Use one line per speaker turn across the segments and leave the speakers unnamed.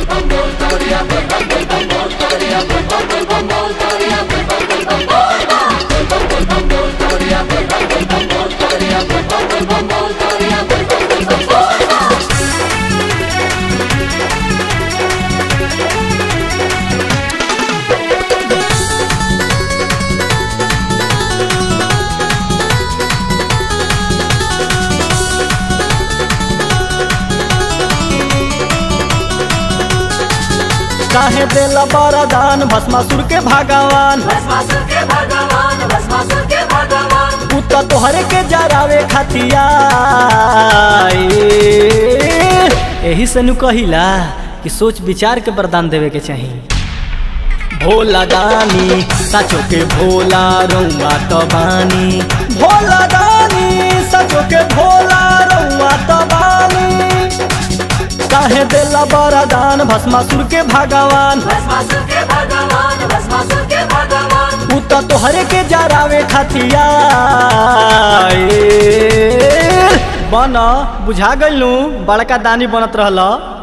काहे देला बरदान भस्मासुर के भगवान
भस्मासुर के भगवान भस्मासुर के भगवान
पुत तोहरे के जरावे खतिया यही से नु कहिला कि सोच विचार के वरदान देवे के चाही भोला दानी सचो के भोला रउआ तो बानी भोला दानी सचो के भोला रउआ तो बानी काहे देला बरदान भस्मासुर के भगवान
भस्मासुर के भगवान भस्मासुर के भगवान
पुत तोहरे के जरावे खतिया बन बुझा गइलू बड़का दानी बनत रहल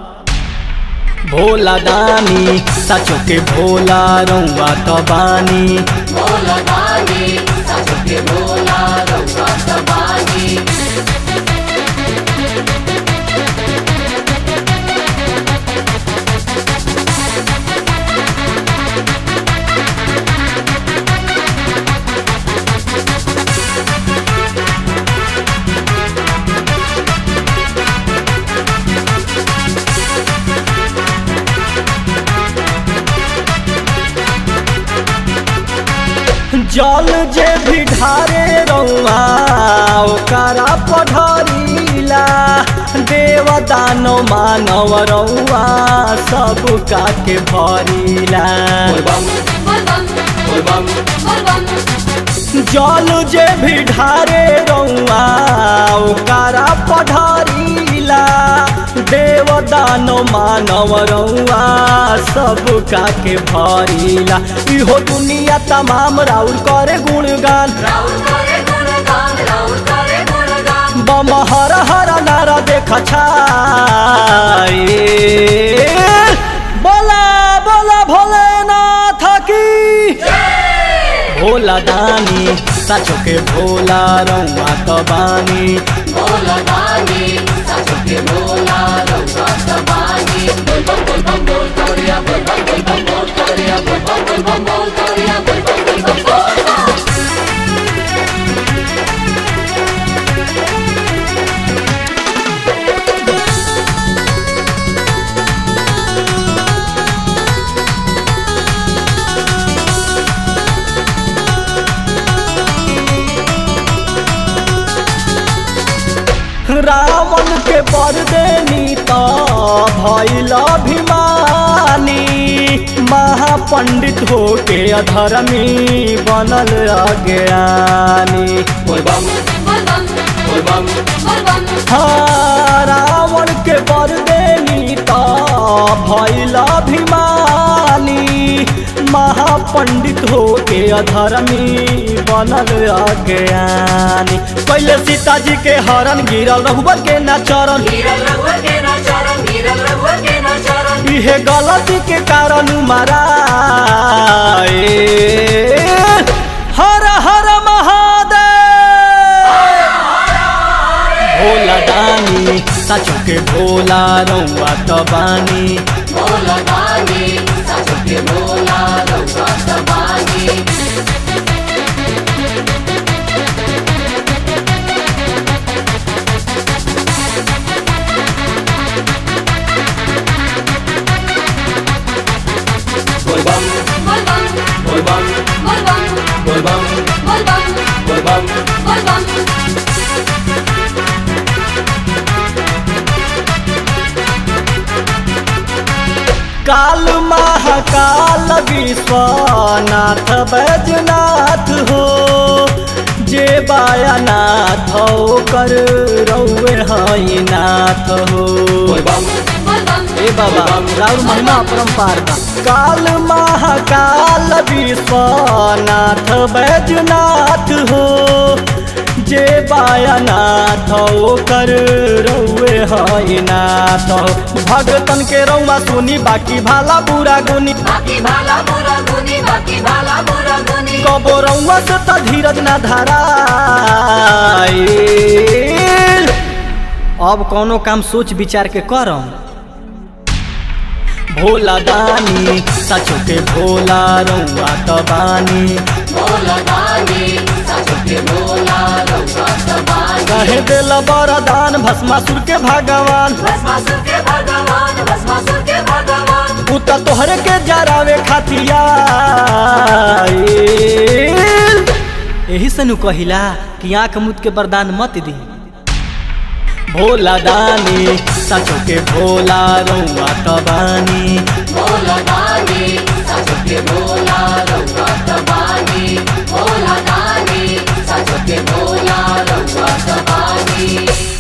भोला दानी सचो के भोला रउआ तो बानी
भोला दानी सचो के भोला रउआ सबानी
जल जे भी ढारे रउआ ओकरा पढ़रीला देव दानो मानव रउआ सब का के भरीला
बोलबम बोलबम
जल जे भी ढारे रउआ ओकरा पढ़रीला देव दानो मानव रउआ सब का के भरीला इहो दुनिया तमाम राउर करे गुणगान
राउर करे गुणगान राउर करे गुणगान
बम हर हर नारा देख छाए बोला बोला भोलेनाथ की भोला दानी सचो के भोला रउआ तो बानी
भोला दानी सचो के भोला रउआ सबानी बोलबम बोलबम बोल तोरिया बोलबम बोलबम बोल तोरिया बोलबम बोलबम बोल तोरिया बोलबम बोलबम बोल
रावण के बर देनी तो भैल अभिमानी महापंडित हो के अधर्मी बनल अज्ञानी
बोलबम बोलबम बोलबम बोलबम
हाँ, रावण के बर देनी तो भैल अभिमानी महापंडित हो के अधर्मी बनल अज्ञानी पहले सीता जी के हरण गिरल रघुबर के न चरण
गिरल रघुवर के ना चरण गिरल रघुवर के ना चरण
इहे गलती के कारण मारा हर हर महादेव भोला दानी सचो के भोला रउआ तो बानी
भोला दानी सचो के भोला रउआ सबानी बोलबम
बोलबम
बोलबम
बोलबम
बोलबम
बोलबम
बोलबम
बोलबम
काल महाकाल विश्वनाथ बैजनाथ हो जे बायानाथ कर रउए हई नाथ हो
बोलबम
बोलबम
ए बाबा राउर महिमा परम्पार बा काल महाकाल विश्वनाथ बैजनाथ हो जे बाया नाथ ओकर रउए है नाथ भगतन के रउआ सुनी बाकी भाला बुरा गुनी
बाकी भाला बुरा गुनी बाकी भाला बुरा गुनी
कबो रउआ से त धीरज ना धराइल अब कौनो काम सोच विचार के करम भोला दानी सचो के भोला रउआ त बानी
भोला दानी साचो के भोला रउआ तबानी
कहे दिल बरदान भस्मासुर के भगवान
भस्मासुर के भगवान भस्मासुर के भगवान
उ त तोहरे के जरावे खातिया एही से नु कहिला कि आंख मुद के वरदान मत दी भोला दानी सचो के भोला रउआ तबानी
भोला दानी साचो के भोला रउआ तबानी भोला दानी साचो के भोला रउआ तबानी